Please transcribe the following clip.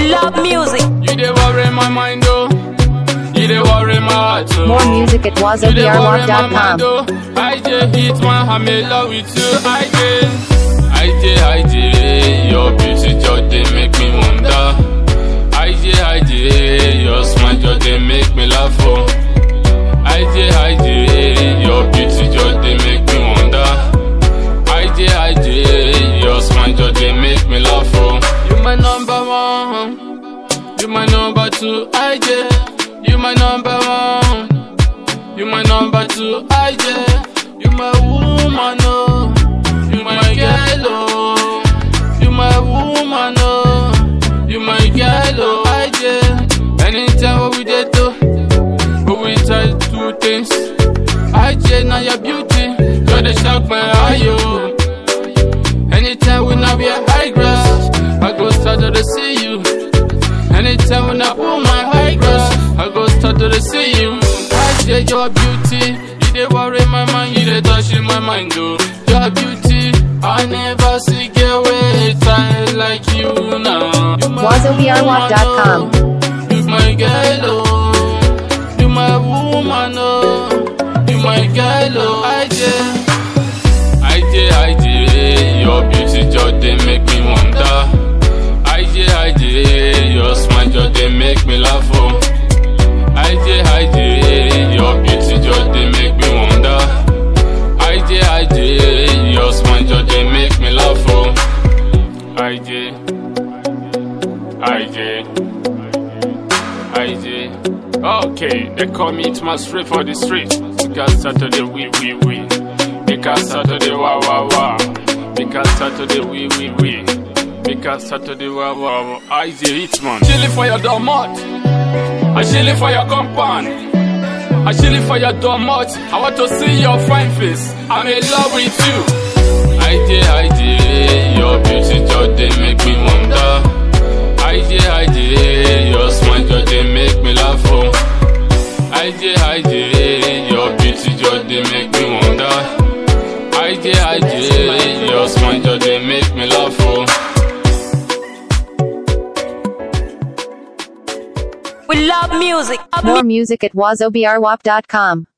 We love music. You dey worry my mind oh. You dey worry my heart oh. More music at You dey worry my mind wazobrwap.com. oh. I just hit my I'm in love with you. I just, I just, I just, your beauty just dey make me wonder. I just, I just, your smile just dey make me laugh oh. I just, I just, your beauty just dey make me wonder. I just, I just, your smile just dey make me laugh oh. You my number one, you my number two. I just, you my number one. You my number two, I just You my woman, oh You my girl, oh You my woman, oh You my girl, oh I just Anytime what we did do But we try to do things I just now your beauty You're the shock my eye, oh Anytime when I wear high grass I go start to see you Anytime when I pull my high grass, I go start to see you. I say your beauty, you dey worry my mind, you dey touch in my mind, oh. Your beauty, I never see girl with time like you now. You my wazobrwap.com. woman, oh. You my girl, oh. You my woman, oh. You my girl, oh. I just, I just, I just, your beauty just dey make me wonder. I just, I just, your smile just dey make me laugh, oh. I just, I just, your beauty just dey make me wonder. I just, I just, your smile just dey make me laugh, oh. I just, I just, I just. Okay, they call me it my straight for the street. Because Saturday we we we. Because Saturday wah wah wah. Because Saturday we we we. Because Saturday wah wah wah. I say it man. Chilling for your domot. I chilling for your compound. I chilling for your domot. I want to see your fine face. I'm in love with you. I did, I did. Your beauty just dey make me wonder. I did, I did. Your smile just dey make me laugh. Oh. I did, I did. Your beauty just dey make me wonder. I did, I did. Your smile just dey make me laugh. Oh. We love music. More music at wazobrwap.com.